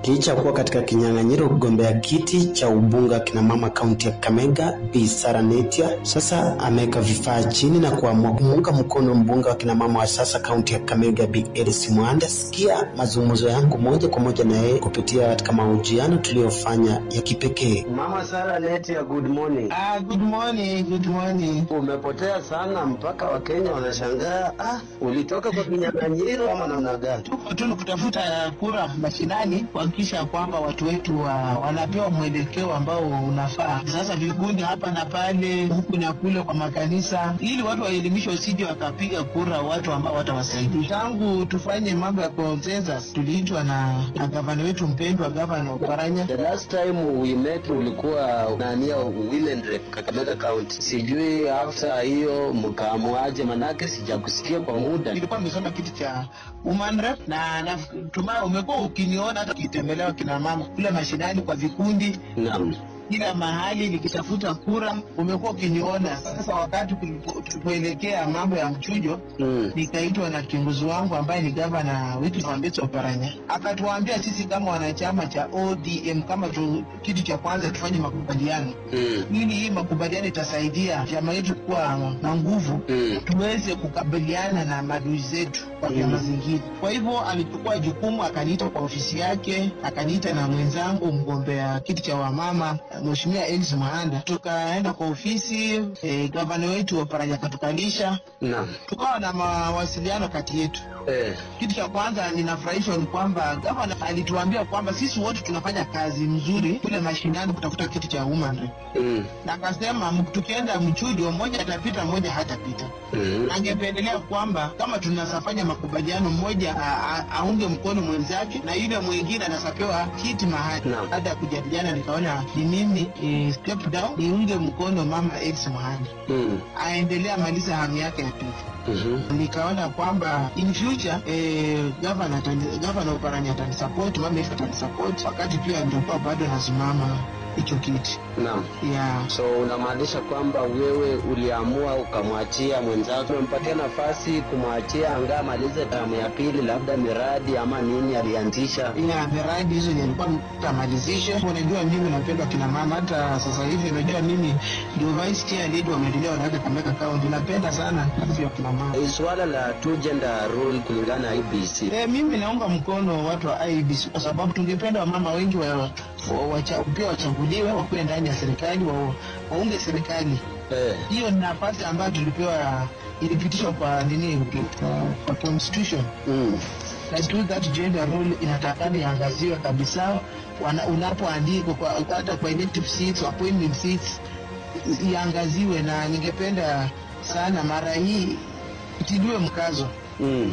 Licha kuwa katika kinyang'anyiro kugombea kiti cha ubunge wa kina mama kaunti ya Kakamega, Bi Sara Netia sasa ameweka vifaa chini na kuamua kumuunga mkono mbunge wa kina mama wa sasa kaunti ya Kakamega, Bi Elsie Mwanda. Sikia mazungumzo yangu moja kwa moja na yeye kupitia katika mahojiano tuliyofanya ya kipekee. Mama Sara Netia, good morning. Ah, good morning, good morning. Umepotea sana mpaka Wakenya wanashangaa, ah, ulitoka kwa kinyang'anyiro ama namna gani? Tuko tu kutafuta kura mashinani kuhakikisha kwamba watu wetu wa, wanapewa mwelekeo ambao unafaa. Sasa vikundi hapa na pale, huku na kule kwa makanisa, ili watu waelimishwe, wasije wakapiga kura watu ambao watawasaidia. Tangu tufanye mambo ya consensus, tuliitwa na, na gavana wetu mpendwa, gavana Oparanya. The last time we met ulikuwa unania women rep Kakamega County. Sijui after hiyo mkaamuaje, manake sijakusikia kwa muda. nilikuwa nimesoma kiti cha woman rep na natumai umekuwa ukiniona hata ukitembelewa kina mama kule mashinani kwa vikundi Naam. kila mahali nikitafuta kura umekuwa ukiniona. Sasa wakati tulipo- tulipoelekea mambo ya mchujo Mm. nikaitwa na kiongozi wangu ambaye ni gavana wetu Mwambetsi Oparanya, akatuambia sisi kama wanachama cha ODM kama tu, kitu cha kwanza tufanye makubaliano Mm. ili hii makubaliano itasaidia chama yetu kuwa na nguvu Mm. tuweze kukabiliana na maadui zetu kwa vyama zingine. Kwa hivyo alichukua jukumu, akaniita kwa ofisi yake, akaniita na mwenzangu mgombea kiti cha wamama Mheshimiwa Elsie Mwanda, tukaenda kwa ofisi eh, gavana wetu Oparanya akatukalisha, Naam. tukawa na mawasiliano kati yetu. Eh. Kitu cha kwanza ninafurahishwa ni kwamba gavana alituambia kwamba sisi wote tunafanya kazi mzuri kule mashinani kutafuta kiti cha woman rep. Mm. na akasema m- tukienda mchujo, mmoja atapita, mmoja hatapita. Mm. Angependelea kwamba kama tunasafanya makubaliano, mmoja a- a- aunge mkono mwenzake na yule mwingine anasapewa kiti mahali. Naam. Baada ya kujadiliana, nikaona ni mimi eh, step down niunge mkono mama Elsie Mwanda Mm. aendelee amalize hamu yake ya pili. Mhm. Nikaona kwamba in future eh, gavana atani- gavana Oparanya atanisupport, mama Elsie atanisupport wakati pia nitakuwa bado nasimama hicho kiti Naam. yeah. So unamaanisha kwamba wewe uliamua ukamwachia mwenzako, umempatia nafasi kumwachia angaa malize tamu ya pili, labda miradi ama nini alianzisha. ya miradi hizo nilikuwa tamalizishe. Unajua mimi napenda kina mama, hata sasa hivi unajua mimi ndio vice chair lead wa maendeleo wanawake Kakamega County. Napenda sana kazi ya kina mama. Eh, Swala la two gender rule kulingana na IBC. E, mimi naunga mkono watu wa IEBC kwa sababu tungependa wamama wengi wa, wa, wacha, pia wachaguliwe wakuwe ndani ya serikali wa, waunge serikali. Eh. Hiyo ni nafasi ambayo tulipewa, ilipitishwa kwa nini, kwa, kwa constitution Mm. na tu that gender role inatakana iangaziwe kabisa wana- unapoandikwa kwa- hata kwa elective seats, appointment seats i- iangaziwe, na ningependa sana mara hii itiliwe mkazo Mm.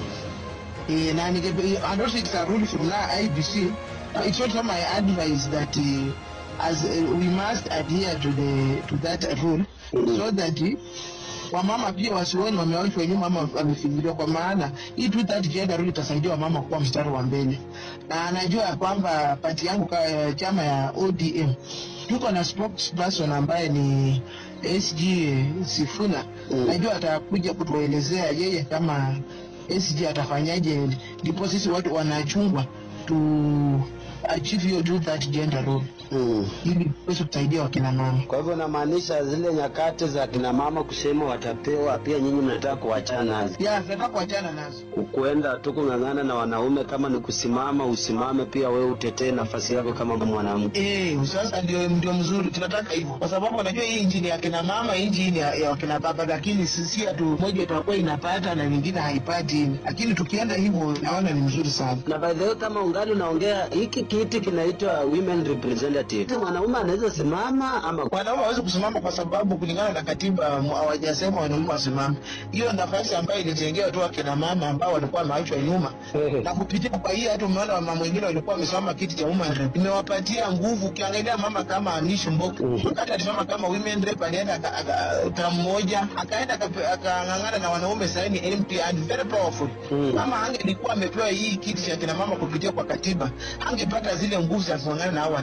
e, na ningepe- and also it's a rule from now IBC it's also my advice that uh, as uh, we must adhere to the to that rule so that uh, wamama pia wasioni wamewachwa nyuma ama wamefinyiliwa, kwa maana hii tu that gender rule itasaidia wamama kuwa mstari wa mbele, na najua ya kwamba pati yangu ka chama ya ODM tuko na spokesperson ambaye ni SG Sifuna Mm. najua atakuja kutuelezea yeye kama SG atafanyaje, ndipo sisi watu wanachungwa tu achieve hiyo tu that gender role Mm. ili tuweze kusaidia wakina mama. Kwa hivyo namaanisha zile nyakati za kina mama kusema watapewa, pia nyinyi mnataka kuachana nazo, Ya, tunataka kuachana nazo. kuenda tu kung'ang'ana na wanaume. Kama ni kusimama, usimame pia wewe, utetee nafasi yako kama mwanamke. Eh, sasa ndio ndio mzuri, tunataka hivyo, kwa sababu unajua hii injini ya kina mama, hii injini ya, ya wakina baba, lakini sisi tu moja itakuwa inapata na nyingine haipati, lakini tukienda hivyo naona ni mzuri sana. Na by the way, kama ungali unaongea, hiki kiti kinaitwa women representative. Mwanaume anaweza simama ama Wanaume hawezi kusimama kwa sababu kulingana na katiba mu- hawajasema wanaume wasimame. Hiyo nafasi ambayo ilitengewa tu akina mama ambao walikuwa wameachwa nyuma, na kupitia kwa hii hata umeona mama wengine walikuwa wamesimama kiti cha women rep, imewapatia nguvu. Ukiangalia mama kama Anish Mboku wakati alisimama kama women rep, alienda aka- aka- tamu moja, akaenda akape- akang'ang'ana na wanaume saini MP and very powerful. Mm. Kama angelikuwa amepewa hii kiti cha kina mama kupitia kwa katiba, angepata zile nguvu za kung'ang'ana na hao wanaume. So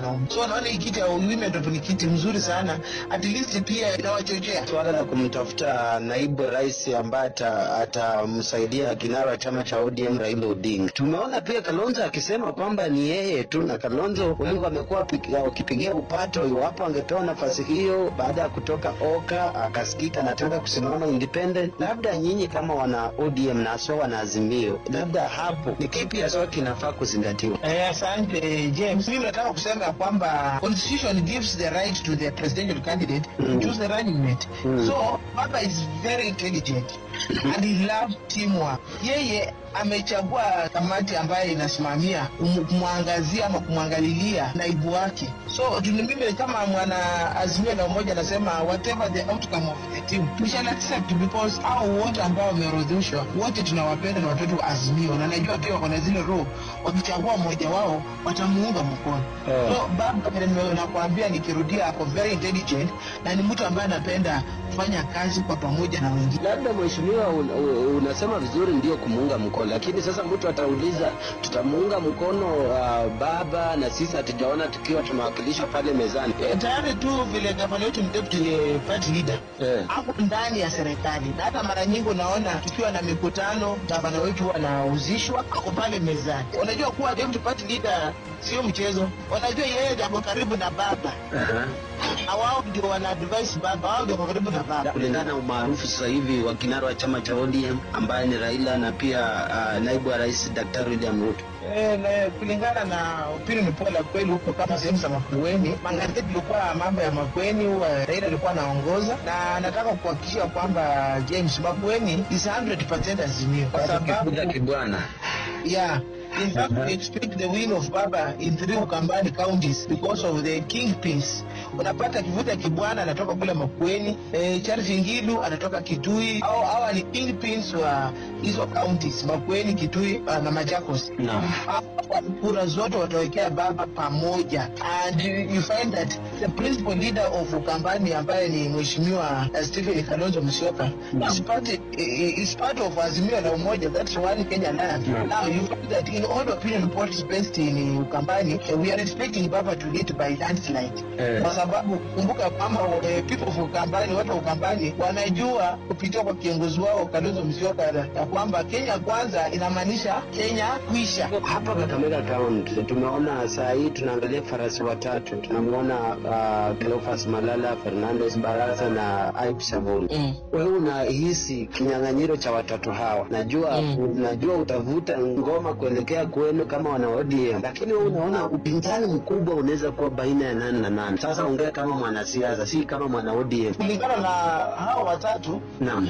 so naona hii kiti ya women rep ni kiti mzuri sana at least pia inawachochea Swala la kumtafuta naibu rais ambaye ata- atamsaidia kinara wa chama cha ODM Raila Odinga. Tumeona pia Kalonzo akisema kwamba ni yeye tu, na Kalonzo wengi wamekuwa waki- wakipigia upato iwapo angepewa nafasi hiyo baada ya kutoka Oka akasikika anataka kusimama independent. Labda nyinyi kama wana ODM na haswa wana Azimio, labda hapo ni kipi haswa kinafaa kuzingatiwa? Eh, asante James. Mimi nataka kusema ya kwamba constitution gives the right to the presidential candidate Mm. to choose the running mate. Mm. So Baba is very intelligent and he loves teamwork. Yeye amechagua kamati ambayo inasimamia kum- kumwangazia ama kumwangalilia naibu wake. So tu- mimi kama mwana Azimio la Umoja nasema whatever the outcome of the team we shall accept because hao wote ambao wameorodheshwa wote tunawapenda na watoto wa Azimio na najua pia wako na zile roho wakichagua mmoja wao watamuunga mkono. Oh. So baba vile nime- nakwambia nikirudia, ako very intelligent na ni mtu ambaye anapenda kufanya kazi kwa pamoja na wengine. Labda mheshimiwa, un, un, unasema vizuri ndio kumuunga mkono, lakini sasa mtu atauliza tutamuunga mkono uh, baba na sisi hatujaona tukiwa tumewakilishwa pale mezani. Eh, tayari tu vile gavana wetu ni deputy eh, party leader Eh. hapo ndani ya serikali, na hata mara nyingi unaona tukiwa na mikutano, gavana wetu wanahusishwa, ako pale mezani. Unajua kuwa deputy party leader sio mchezo, wanajua yeye ako karibu na baba Aha. na wao ndio wana advise baba, wao ndio wako karibu na baba. Kulingana na umaarufu sasa hivi wa kinara wa chama cha ODM ambaye ni Raila na pia uh, naibu wa rais Daktari William Ruto. Eh, na kulingana na opinion poll ya kweli huko kama sehemu za Makueni, magazeti ilikuwa mambo ya Makueni, huwa Raila alikuwa anaongoza, na nataka kuhakikishia kwamba James Makueni is 100% Azimio kwa sababu kibwana. yeah In fact, we expect the win of Baba in three Ukambani counties because of the kingpins. Unapata Kivuta Kibwana anatoka kule Makueni, eh, Charles Ngilu anatoka Kitui. Hao hawa ni kingpins wa hizo counties, Makueni, Kitui uh, na Machakos. Naam. Hapa kura zote watawekea Baba pamoja, and you, you find that the principal leader of Ukambani ambaye ni Mheshimiwa uh, Stephen Kalonzo Musyoka is part, eh, is part of Azimio la Umoja, that's one Kenya land. Naam. Now you find that in all opinion polls based in Ukambani, eh, we are expecting Baba to lead by landslide Eh. kwa sababu kumbuka kwamba eh, people of Ukambani, watu wa Ukambani wanajua kupitia kwa kiongozi wao Kalonzo Musyoka ya kwamba Kenya kwanza inamaanisha Kenya kuisha. Hapa Kakamega Town tumeona saa hii tunaangalia farasi watatu, tunamwona uh, Cleophas Malala, Fernandes Barasa na Aib Savuni. Mm. Wewe unahisi kinyang'anyiro cha watatu hawa? Najua Mm. najua utavuta ngoma kuelekea kwenu kama wana ODM, lakini wewe unaona upinzani mkubwa unaweza kuwa baina ya nani na nani? Sasa ongea kama mwanasiasa, si kama mwana ODM. Kulingana na hao watatu Naam.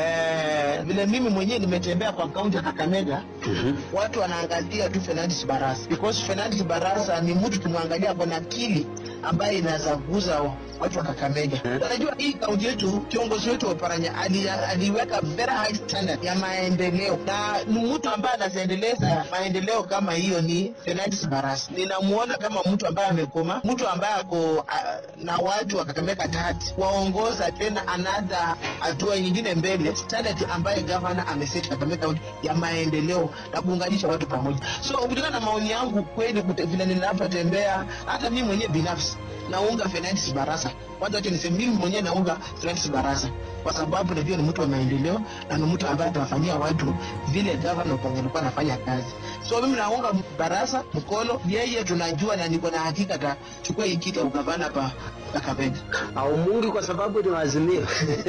eh, vile mimi mwenyewe nimetembea kwa kaunti ya Kakamega Mhm. watu wanaangalia tu Fernandes Barasa because Fernandes Barasa ni mtu tumwangalia kwa akili ambaye inaweza kuguza watu wa Kakamega. Eh. Unajua hii kaunti yetu, kiongozi wetu wa Paranya ali- aliweka very high standard ya maendeleo, na ni mtu ambaye anaziendeleza maendeleo kama hiyo ni Fernandes Barasa. Ninamuona kama mtu ambaye amekoma, mtu ambaye ako ah, na watu wa Kakamega tati waongoza tena another hatua nyingine mbele, standard ambaye gavana ameseti Kakamega County ya maendeleo na kuunganisha watu pamoja. So kulingana na maoni yangu kweli, kute- vile ninapotembea, hata mimi mwenyewe binafsi naunga Fernandes Barasa. Kwanza wacha niseme mimi mwenyewe naunga Fernandes Barasa kwa sababu najua ni mtu wa maendeleo na ni mtu ambaye atawafanyia watu vile gavana Oparanya alikuwa anafanya kazi. So mimi naunga Barasa mkono, yeye tunajua na niko na hakika atachukua hii kiti ya ugavana pa Kakamega. Au Mungu kwa sababu ni waazimio.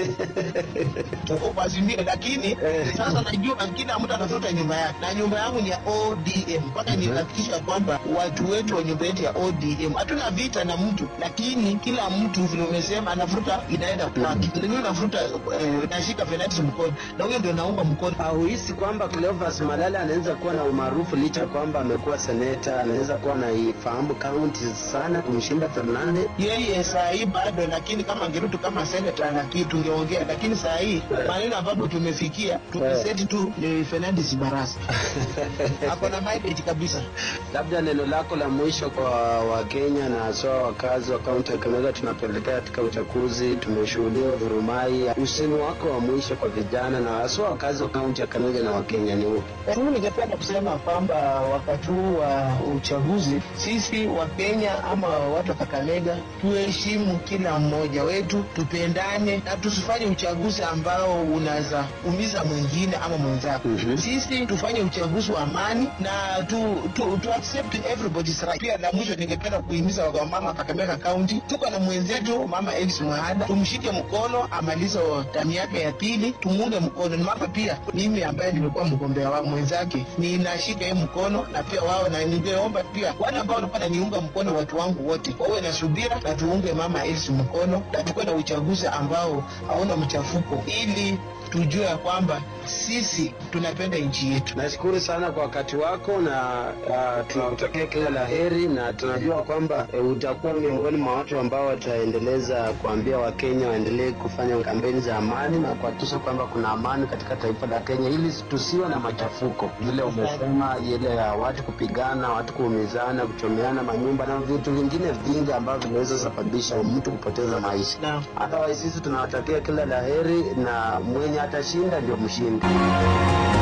tuko kwa Azimio, lakini Eh. sasa najua kila mtu anatafuta nyumba yake, na nyumba yangu ni ya ODM. Mpaka nihakikisha kwamba watu wetu wa nyumba yetu ya ODM, hatuna vita na mtu, lakini kila mtu vile umesema anafuta inaenda kwake. Mimi nafuta eh, nashika Fernandes mkono, na huyo ndio naunga mkono. Hauhisi kwamba Cleophas Malala anaweza kuwa na umaarufu licha ya kwamba amekuwa seneta, anaweza kuwa anaifahamu kaunti sana kumshinda Fernande? Yeye saa hii bado, lakini kama Ngerutu kama senata na kitu tungeongea, lakini saa hii maneno ambapo tumefikia tumeseti tu ni Fernandes Barasa ako na mileage kabisa. Labda neno lako la mwisho kwa Wakenya na haswa wakazi wa kaunti ya Kakamega, tunapoelekea katika uchaguzi, tumeshuhudia vurumai. Usemi wako wa mwisho kwa vijana na haswa wakazi wa kaunti ya Kakamega na Wakenya ni upi? Mimi ningependa kusema kwamba wakati huu wa uchaguzi, sisi wa Kenya ama watu wa Kakamega tuheshimu kila mmoja wetu, tupendane na tusifanye uchaguzi ambao unaweza umiza mwingine ama mwenzako. Mhm. Sisi tufanye uchaguzi wa amani na tu, tu, tu accept everybody's right. Pia la mwisho ningependa kuhimiza wamama Kakamega County, tuko na mwenzetu mama Elvis Mwahada, tumshike mkono amalize tamu yake ya pili, tumuunge mkono. Ni mama pia mimi ambaye nimekuwa mgombea wa mwenzake, ninashika yeye mkono na pia wao, na ningeomba pia wale ambao walikuwa wananiunga mkono, watu wangu wote wawe na subira na tuunge mama Elvis mkono na tukuwe na uchaguzi ambao hauna mchafuko ili tujue ya kwamba sisi tunapenda nchi yetu. Nashukuru sana kwa wakati wako na uh, tunakutakia kila la heri, na tunajua kwamba uh, utakuwa miongoni mwa watu ambao wataendeleza kuambia Wakenya waendelee kufanya kampeni za amani na kuhakikisha kwamba kuna amani katika taifa la Kenya, ili tusiwe na machafuko vile umesema, ile ya watu kupigana, watu kuumizana, kuchomeana manyumba na vitu vingine vingi ambavyo vinaweza sababisha mtu kupoteza maisha. Naam. Otherwise sisi tunawatakia kila la heri na mwenye atashinda ndio mshindi.